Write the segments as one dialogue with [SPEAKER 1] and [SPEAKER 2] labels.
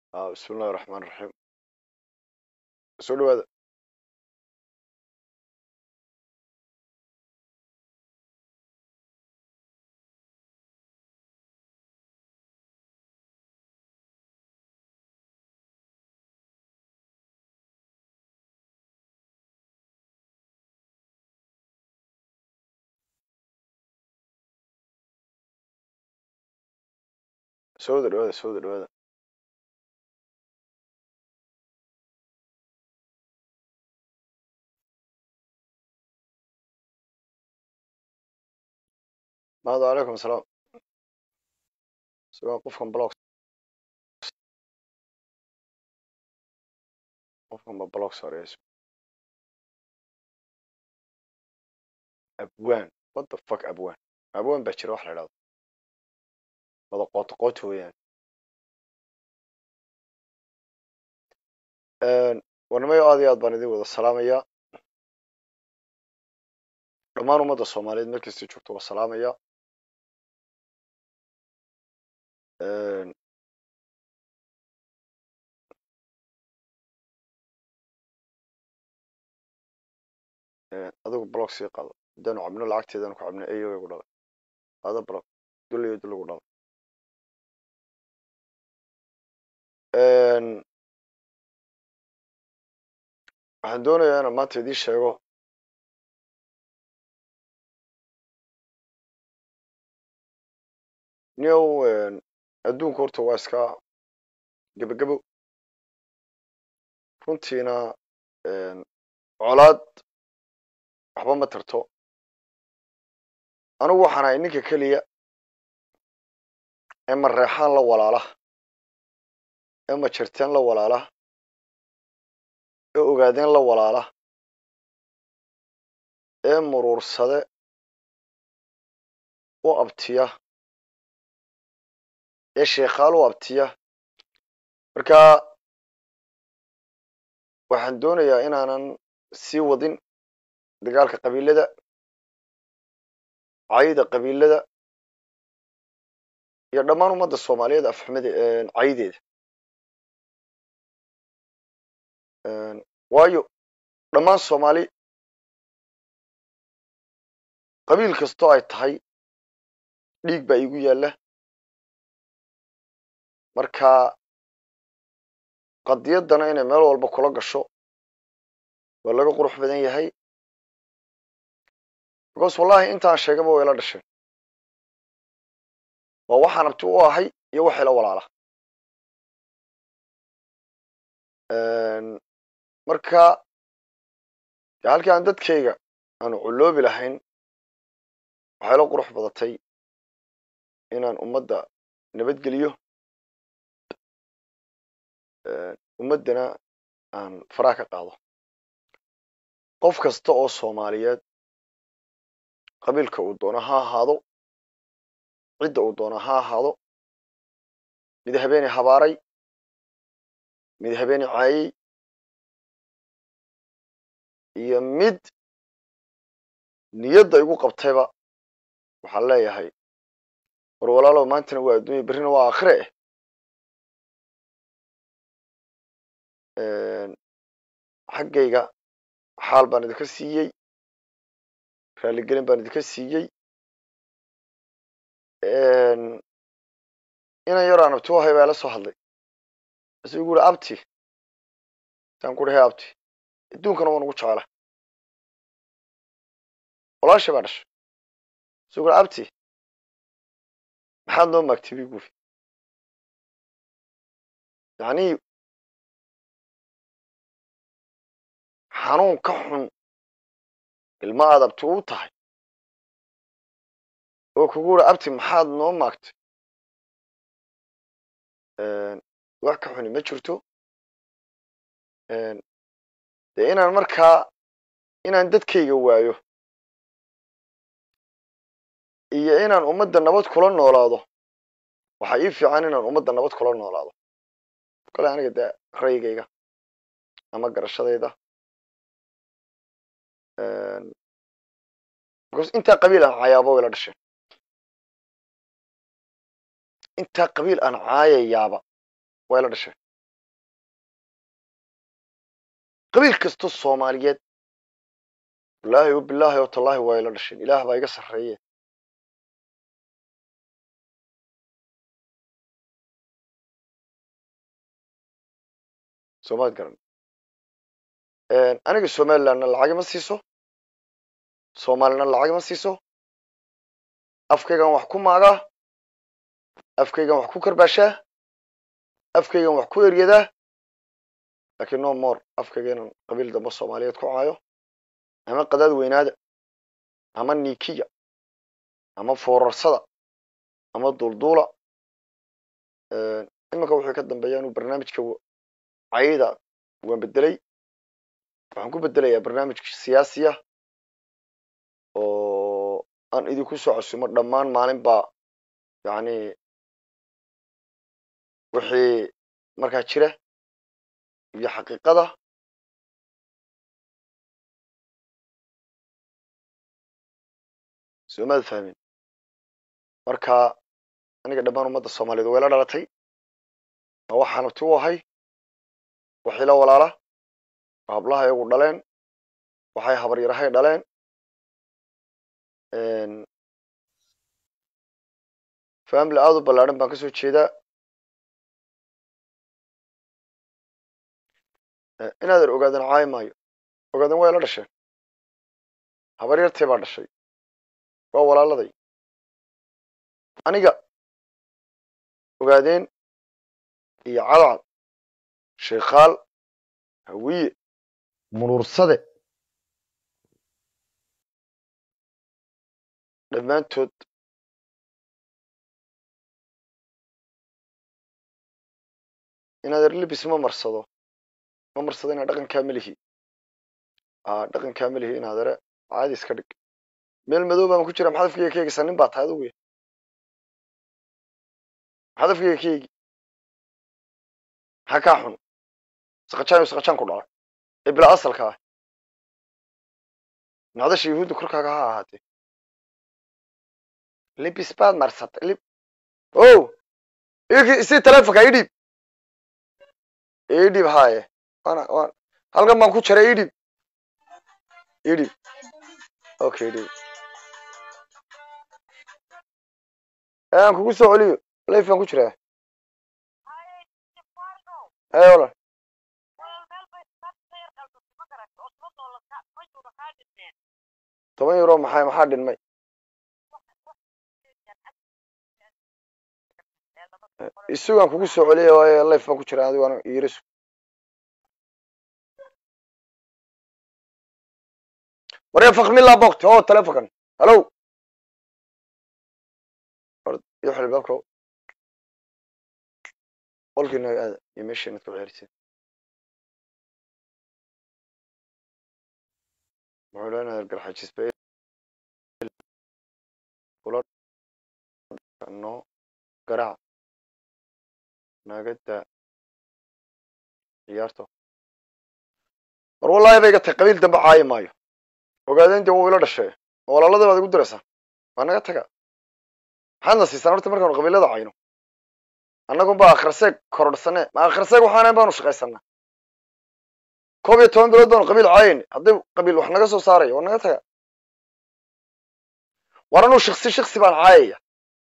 [SPEAKER 1] bismi illahi raxmaan raxiim soo dhawaada soo wada dhawaada soo wada dhawaada mahadu calaykum asalaam sugaa qofkan blog qofkan ba blog saareyso abwaan what the fuck abwaan abwaan baa jira wax la idhahdo wada qooto qooto weeyaan warnimayo aad iyo aad baan idin wada salaamayaa dhammaan ummadda soomaaliyeed meel kasta joogto waa salaamaya adigu blog sii qaado haddaanu cabno lacagteedanu ku cabno eyo gu dhalay qaado blog duliyo duligu dhalay waxaan doonayaa inaan maanta idiin sheego niow adduunku horta waa iska gebagebo runtiina colaad waxba ma tarto anigu waxaan ahay ninka keliya ee mareexaan la walaala ee majarteen la walaala ee ogaadeen la walaala ee muruursade u abtiya ee sheekhaal u abtiya marka waxaan doonayaa inaanan sii wadin dagaalka qabiilada cayda qabiilada iyo dhammaan ummadda soomaaliyeed afxumada caydeeda waayo dhammaan soomaali qabiil kastoo ay tahay dhiig baa iigu yaalla marka qadiyaddana inay meel walba kula gasho waa laga qurux badan yahay because wallahi intaan sheegaba way la dhasheen waa waxaan abti u ahay iyo waxay la walaala marka de halkii aan dadkayga aanu culoobi lahayn waxay la qurux badatay inaan ummadda nabadgeliyo ummaddana aan faraha ka qaado qof kasta oo soomaaliyeed qabiilka uu doono ha ahaado cidda uu doono ha ahaado mid habeeni habaaray mid habeeni caayey iyo mid niyadda igu qabtayba waxaan leeyahay war walaalow maantana waa adduunya berrina waa aakhire eh xaggayga xaal baan idinka siiyey raaligelin baan idinka siiyey inan yar aan abti u ahay baa ila soo hadlay asu igu uri abti saan ku dhahay abti adduunkana waan ugu jecela walaashay baa dhashay asu igu uri abti maxaad noo maagtay bi guri yacni xanuun ka xun ilma aad abti u tahay oo kugu uri abti maxaad noo maagtay wax ka xuni ma jirto dee inaan markaa inaan dadkayga waayo iyo inaan ummadda nabad kula noolaado waxaa ii fiican inaan ummadda nabad kula noolaado kale aniga dee ra'yigayga ama garashadayda because intaa qabiil aan caayaaba way la dhasheen intaa qabiil aan caayayaaba way la dhasheen qabiil kasto soomaaliyeed wallaahi o bilaahi oo tallaahi waa ila dhasheen ilaah baa iga sarreeye soomaad garan aniga somalilandna lacag ima siiso soomaalina lacag ima siiso afkaygan wax ku maagaa afkaygan wax ku karbaashaa afkaygan wax ku eryadaa lakiin no more afkayga inaan qabiil dambe soomaaliyeed ku caayo ama qadaad weynaada ama nikiya ama foorarsada ama duulduula iminka wuxuu ka dambeeya inuu barnaamijka cayda waan bedelay waxaan ku bedelayaa barnaamij siyaasiya oo aan idinku soo casumo dhammaan maalin baa yani wixii markaa jira iyo xaqiiqada soomaad fahmin marka aniga dhammaan ummadda soomaaliyeed way la dhalatay ma waxaan abti u ahay waxay la walaala oo hablaha iyagu dhaleen waxay habaryarahay dhaleen family aada u ballaadhan baan kasoo jeedaa inaadan ogaadan caayi maayo ogaadan way la dhasheen habaryartay baa dhashay waa walaaladay aniga ogaadeen iyo cadcad sheekhaal hawiye munuursade dhammaantood inaadan libis ma marsado ma marsado inaa dhaqankaa melihi dhaqankaa melihi inaadare caadi iska dhig meel madow baan ku jira maxaad afkeyga ka eegaysaa nin baa tahay adugu ya maxaad afkeyga ka eegi maxaa kaa xun saqajaan saqajaan ku dhalay ee bilaa asalka ah nacdasha yahuudda korkaaga ha ahaatee libis baad marsatay lib o si telefonka idhiib idhiib haye wana wan halkan baan ku jaray idhiib idhiib okay idhiib aan kugu soo celiyo life baan ku jiraa hey wala toban euro maxay maxaa dhinmay isugaan kugu soo celiya waayo life baan ku jiraa adigo an iirisu warya fakmila bokti o telefonkan hallo iyo xilbaabka qolkiina aada iyo meeshiinad ku ceeriseen muxuu leenahay garxajisba kula no garaac naagada ciyaarto war wallahi bay iga tahay qabiil dambe caayi maayo ogaadeen dee wuu ila dhashee ma walaalada baad igu diraysaa waa naga taga maxaadna siisaan horta markaanu qabiilada cayno annagun baa akhriseeg korodhsane ma akhriseeg waxaana baanu shaqaysanaa koob iyo toban bilood baanu qabiil caayayna haddii qabiil wax naga soo saaraya waa naga taga war anuu shiksi shiksi baan caayaya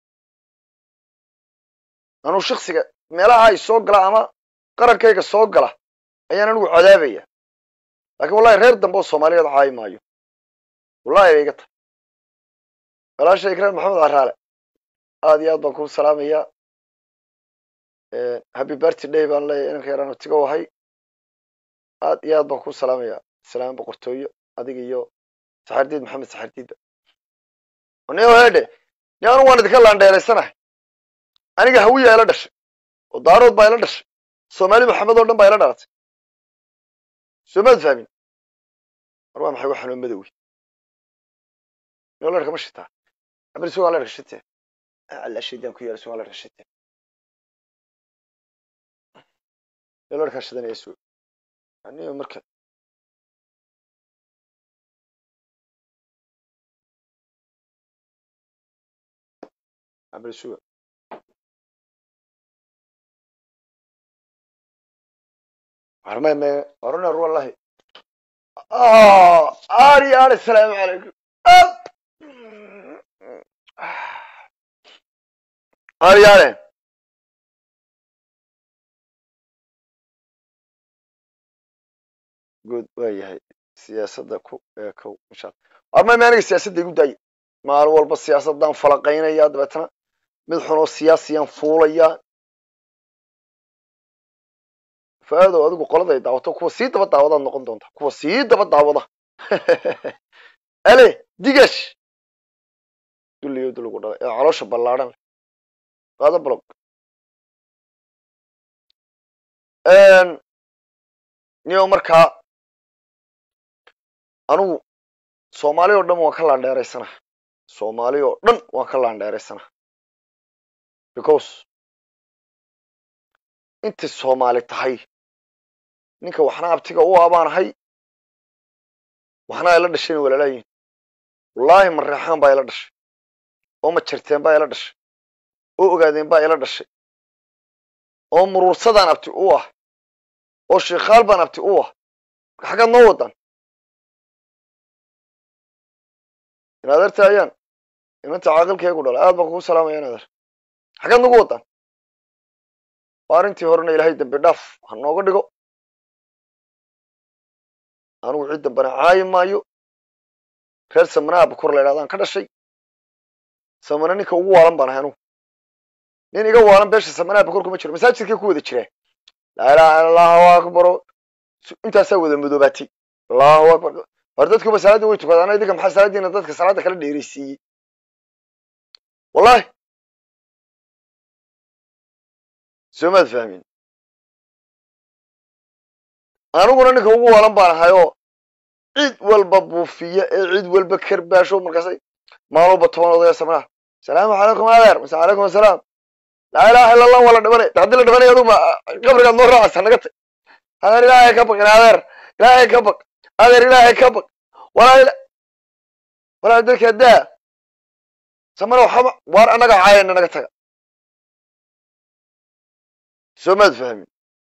[SPEAKER 1] anuu shiksiga meelaha ay soo gala ama qarankayga soo gala ayaan anigu cadaabaya lakin wallahi reer dambe oo soomaaliyeed caayi maayo wallahi bay iga tahay walaasha ikraan maxamed caraale aad iyo aad baan kuu salaamayaa happy birthday day baan leeyahay inanka yaraan tiga wahay aad iyo aad baan kuu salaamayaa salaam boqortooyo adiga iyo saxardiid maxamed saxardiidba niyo hedhe ni anu waan idinka laandheeraysanahay aniga hawiya ila dhashay oo daarood baa ila dhashay soomaali maxamed oo dhan baa ila dhalatay soo maad fahmin mar waa maxay waxanoo madowi niyo leerka ma shitaa abri sugaan leerka shite alla shidaan ku yaala sugaan leerka shite niyo leerkaa shidanaya suga aniyo marka abri suga warmay me waruna ru wallahi ari ari asalaamu calaykum ari are good waa yahay siyaasadda ku eekow insha alla armay ma aniga siyaasadda igu daaya maalin walba siyaasaddaan falaqaynaya dabeetana mid xunoo siyaasiyaan fuulaya faadow adigu qoladay daawato kuwa sii daba daawadaad noqon doonta kuwa sii daba daawada ale digash dulliyo dulligu dhalay ee caloosha ballaadhan leh qaado blog niyo markaa anigu soomaali oo dhan waan ka laandheeraysana soomaali oo dhan waan ka laandheeraysana because intay soomaali tahay ninka waxna abtiga u abaanahay waxna ayla dhashayna walaalaayihin wallaahi mareexaan baa ila dhashay oo majarteen baa ila dhashay oo ogaadeen baa ila dhashay oo muruursadaan abti u ah oo sheikhaal baan abti u ah marka xaggaad noo wadan in adeerta ayaan inanta caaqilkeegu dhala aad baan kugu salaamaya in adeer xaggaad nagu wadan waa arrintii horena ilaahay dambi dhaaf ha nooga dhigo anigu cid dambana caayi maayo reer samanaha bakur la ydhahdaan ka dhashay samana ninka ugu waalan baan ahay anugu nin iga waalan beesha samanaha bakur kuma jiro masaajidkay ku wada jiraan laa ilaha illa allahu akbaro intaasaa wada madoobaatay allahu akbar hor dadkuba salaaddii way tukadaan idinka maxaa salaaddiina dadka salaadda kala dheeraysiiyey wallahi soo maad fahmin aniguna ninka ugu waalan baan ahayoo cid walba buufiya ee cid walba karbaasho markaasay maalwalba toban odaya samanaha asalaamu calaykum adeer mase calaykum asalaam laa ilaha illa allah waa la dhimanay haddii la dhimanay aduma qabrigaad noo raacaysa naga tag adeer ilaahay ka baq in adeer ilaahay ka baq adeer ilaahay ka baq walaa walaa dadka daa samana waxaba waar annaga caayana naga taga soo maad fahmin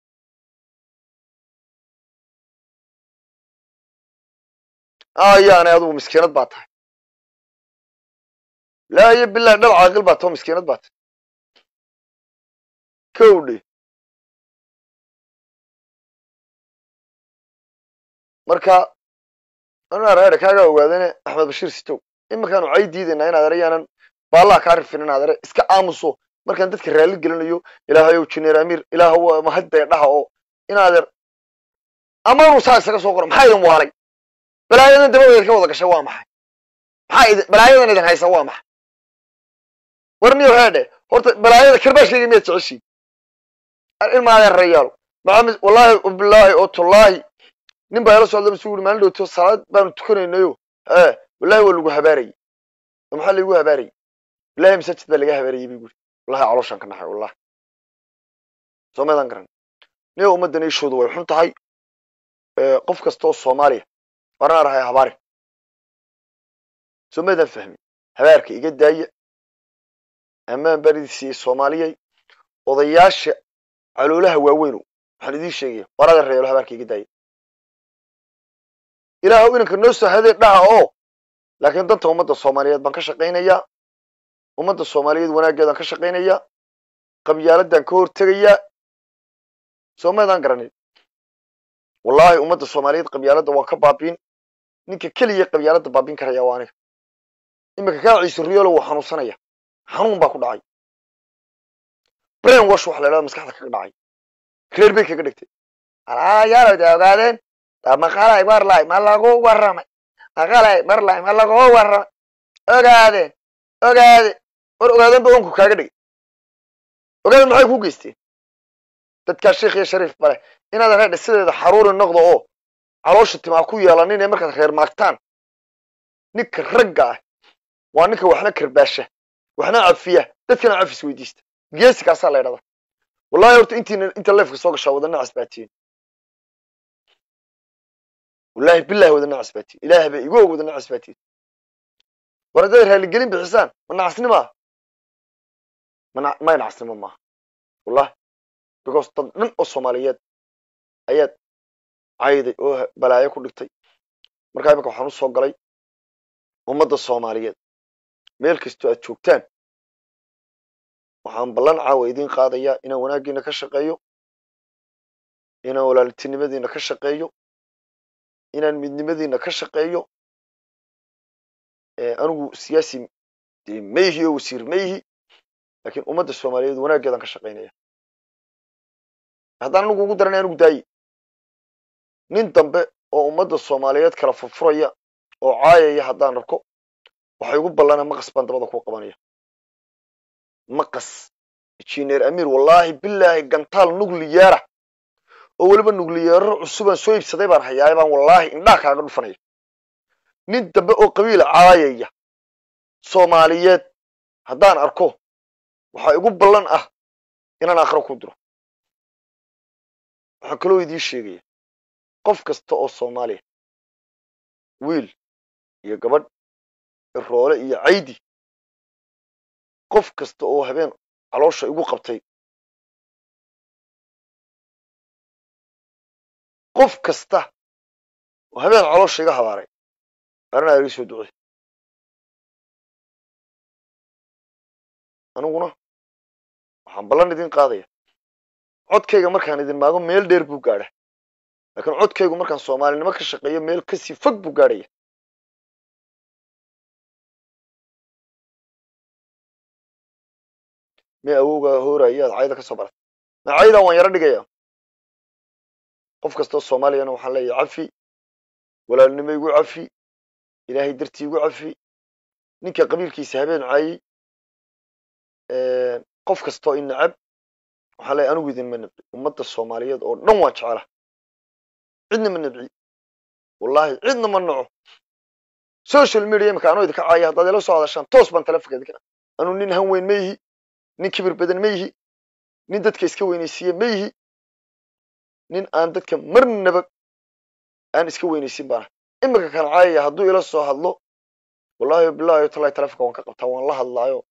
[SPEAKER 1] ayaanay adugu miskiinad baa tahay laa iyo bilahi dhal caaqil baa tao miskiinad baa tahay kowdhe marka anaa reere kaagaa ogaadane axmed bashiir sitow iminkaanu cay diidaynaa inaad ere yaanan baallaha kaa rifin inaad ere iska aamuso markaan dadka raalli gelinayo ilaahayow jineer amiir ilaahow mahadbee dhaha oo inaadeer amaanuu saa isaga soo qoro maxaa idin waalay balaayadan dabadeed ka wada gashay waa maxay maxaa idin balaayadan idin haysa waa maxay warniyo heedhe horta balaayada karbaashkayga miyaad jeceshiin ilmaadeen rayaalo maxamed wallaahi bilaahi oo tullaahi nin baa ila socda masu uri maalin dhowto salaad baanu tukanaynayo ee wallahi waa lagu habaarayay oo maxaa laigu habaarayay wallahi masaajid baa laga habaarayay bay guri wallahi calooshaan ka naxay wallahi soo meedan garan niyo ummaddan ishoodu way xun tahay qof kasta oo soomaaliya warna rahay habaari soo meedan fahmi habaarka iga daaya ammaan baridiisii soomaaliyay odayaasha caloolaha waaweynow waxaan idiin sheegaya warada reelo habaarka iga daaya ilaahow inanka noo soo hadee dhaha oo laakiin danta ummadda soomaaliyeed baan ka shaqaynayaa ummadda soomaaliyeed wanaaggeedaan ka shaqaynayaa qabyaaladaan ka hortegayaa soo maydaan garanin wallaahi ummadda soomaaliyeed qabyaaladda waan ka baabiin ninka keliya qabyaaladda baabiin karaya waa aniga iminka kaa ciise riyoolo wuu xanuunsanaya xanuun baa ku dhacay brain wash waxa la idhahda maskaxda kaga dhacay reer bay kaga dhigtay alaayaalow de ogaadeen maqalay marlay ma lagu warramay maqalay marlay ma lagu warramay ogaadeen ogaade war ogaadeen ba onku kaaga dhigay ogaadeen maxay ku geysteen dadkaa sheikh iyo shariif bale inaad reedha sideeda xaruuri noqdo oo caloosha timaa ku yeelanin ee markaad reer maagtaan ninka ragga ah waa ninka waxna karbaasha waxna cafiya dadkana cafis weydiista geesi kaasaa la ydhahdaa wallahi horta intiina inta leefka soo gashaa wadana casbaatiyen wallahi bilahi wadana casbaatiyen ilaah ba igu og wadana casbaatiyen war haddaad raaligelin bixisaan ma nacasnimaa mana may nacasnimo maaha wallahi because dad dhan oo soomaaliyeed ayaad cayday oo balaayo ku dhigtay markaa iminka waxaan u soo galay ummadda soomaaliyeed meel kastoo aad joogtaan waxaan ballan caawa idiin qaadayaa inaan wanaaggiina ka shaqeeyo inaan walaaltinimadiina ka shaqeeyo inaan midnimadiina ka shaqeeyo anigu siyaasi ma yihi oo wasiir ma yihi laakiin ummadda soomaaliyeed wanaaggeedaan ka shaqaynaya haddaan anigu ugu daranay anigu daayi nin dambe oo ummadda soomaaliyeed kala furfuraya oo caayaya haddaan arko waxay ugu ballana maqas baan dabada ku qabanaya maqas injineer amiir wallaahi bilaahi gantaal nucliyeera oo weliba nucliyeero cusubaan soo iibsaday baan hayaay baan wallaahi indhaha kaaga dhufanaya nin dambe oo qabiil caayaya soomaaliyeed haddaan arko waxaa igu ballan ah inaan aakhiro ku diro waxaan kaloo idiin sheegaya qof kasta oo soomaaliya wiil iyo gabadh roole iyo caydi qof kasta oo habeen caloosha igu qabtay qof kasta oo habeen caloosha iga habaaray arrinaa iga soo ducey aniguna waxaan ballan idin qaadaya codkayga markaan idin maago meel dheer buu gaadha laakiin codkaygu markaan soomaalinimo ka shaqeeyo meel kasii fog buu gaadhaya me awowgaa hooraya aad cayda ka soo baratay ma caydan waan yaro dhigaya qof kastoo soomaaliyana waxaan leeyahay cafi walaalnimo igu cafi ilaahay dartii igu cafi ninka qabiilkiisa habeen caayey qof kastoo i nacab waxaan leeyahay anigu idinma nabci ummadda soomaaliyeed oo dhan waan jecela cidna ma nabci wallahi cidna ma naco social media imika anoo idinka caaya haddaad ila soo hadashaan toos baan telefonka idinka anuu nin han weyn ma yihi nin kibir badan ma yihi nin dadka iska weynaysiiye ma yihi nin aan dadka marnaba aan iska weynaysin baana imika kan caayaya hadduu ila soo hadlo wallahi bilahi talahi telefonka waan ka qabtaa waan la hadlaayo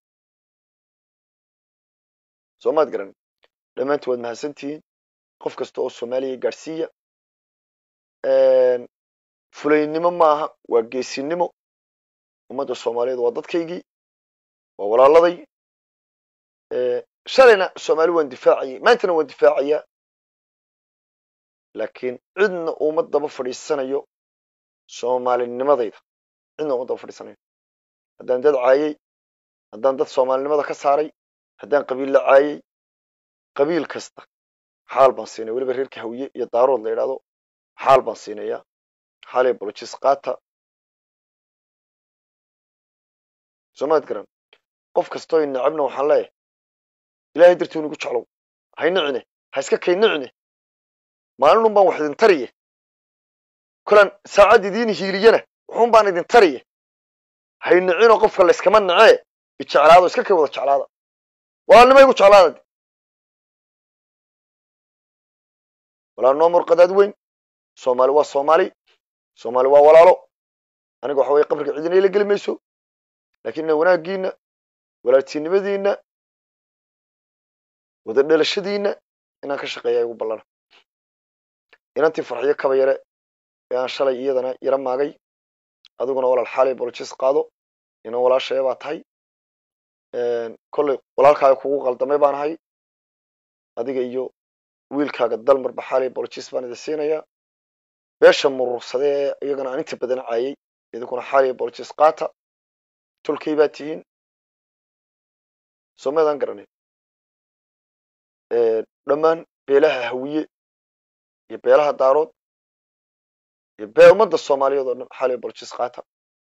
[SPEAKER 1] soo maad garan dhammaanti waad mahadsantihiin qof kasta oo soomaaliya gaadhsiiya fulaynimo maaha waa geesinimo ummadda soomaaliyeed waa dadkaygii waa walaaladay shalayna soomaali waan difaacayay maantana waan difaacayaa laakiin cidna uma daba fadhiisanayo soomaalinimadayda cidna uma daba fadhiisanayo haddaan dad caayey haddaan dad soomaalinimada ka saaray haddaan qabiil la caayey qabiil kasta xaal baan siinaya weliba reerka hawiye iyo daarood la yidhahdo xaal baan siinayaa xaalay bolojis qaata soomaad garan qof kastoo inacabna waxaan leeyahay ilaahay dartuu nigu jeclow hay nicine ha iska kay nicine maalinun baan wax idin tariye kolaan saacad idiin hiiliyana wuxuun baan idin tariye hay nicinoo qofka layskama nacee ijeclaado iska kay wada jeclaada walaalnimo igu jeclaada walaal noo murqadaad weyn soomaali waa soomaali soomaali waa walaalo aniga waxa weye qabriga cidina ila geli mayso lakiin ina wanaaggiina walaaltinimadiina wada dhalashadiina inaan ka shaqeeya igu ballana inantii farxiyo kaba yare ee aan shalay iyadana yaro maagay adiguna walaal xaalay bolojis qaado inan walaashaya baa tahay kolley walaalkaaga kugu qaldamay baan ahay adiga iyo wiilkaaga dalmarba xaalay bolojis baan idin siinayaa beesha murursade ee iyagana aan inta badan caayay idinkuna xaalay bolojis qaata tolkay baa tihiin soomaydaan garanay dhammaan beelaha hawiye iyo beelaha daarood iyo bee ummadda soomaaliyeed oo dhan xaalay bolojis qaata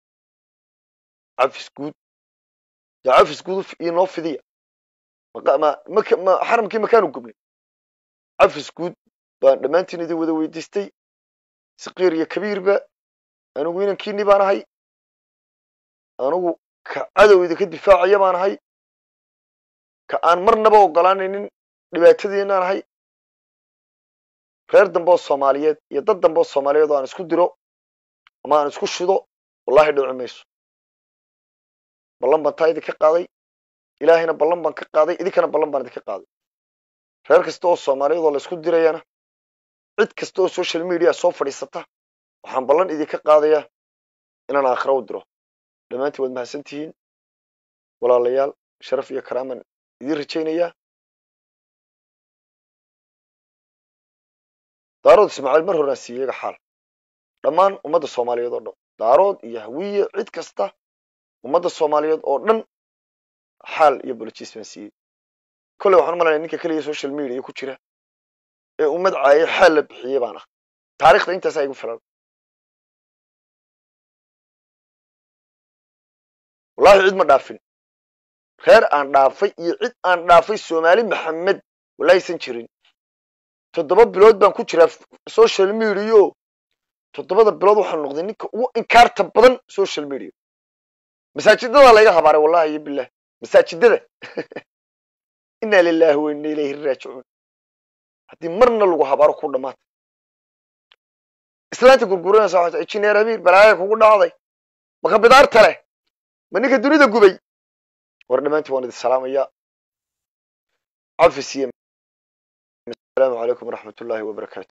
[SPEAKER 1] cafis guud dee cafis guud inoo fidiya xaramkii makaanu gubnay cafis guud baan dhammaantiin idin wada weydiistay sakiir iyo kabiirba anigu inankiinii baan ahay anigu ka cadow idinka difaacaya baan ahay ka aan marnaba ogolaanaynin dhibaatadiinaan ahay reer dambe oo soomaaliyeed iyo dad dambe oo soomaaliyeed oo aan isku diro ama aan isku shido wallahi dhici mayso ballan baan taa idinka qaaday ilaahayna ballan baan ka qaaday idinkana ballan baan idinka qaaday reer kasta oo soomaaliyeed oo la isku dirayana cid kasta oo social media soo fadhiisata waxaan ballan idinka qaadayaa inaan aakhira u diro dhammaantiin waad mahadsan tihiin walaalayaal sharaf iyo karaaman idiin rajaynayaa daarood ismaaciil mar horaan siiyey iyaga xaal dhammaan ummadda soomaaliyeed oo dhan daarood iyo hawiye cid kasta ummadda soomaaliyeed oo dhan xaal iyo bolojiis baan siiyey kolley waxaan u malanaya ninka keliya social media ku jira ee ummad caayay xaal la bixiyey baan ah taarikhda intaasaa igu filan wallahi cid ma dhaafin reer aan dhaafay iyo cid aan dhaafay soomaali maxamed walaahisan jirin toddoba bilood baan ku jiraa social media toddobada bilood waxaan noqday ninka ugu inkaarta badan social media masaajidada layga habaaray wallahi iyo bilah masaajidada inna lilahi wa inna ilayhi raajicuun haddii marna lagu habaaro ku dhamaata islaanta gurguranaysa waxay injineer amiir balaaya kugu dhacday maka bidaarta leh ma ninka dunida gubay war dhammaantiin waan idin salaamayaa cafis iyo asalaamu calaykum waraxmat ullahi wabarakaatu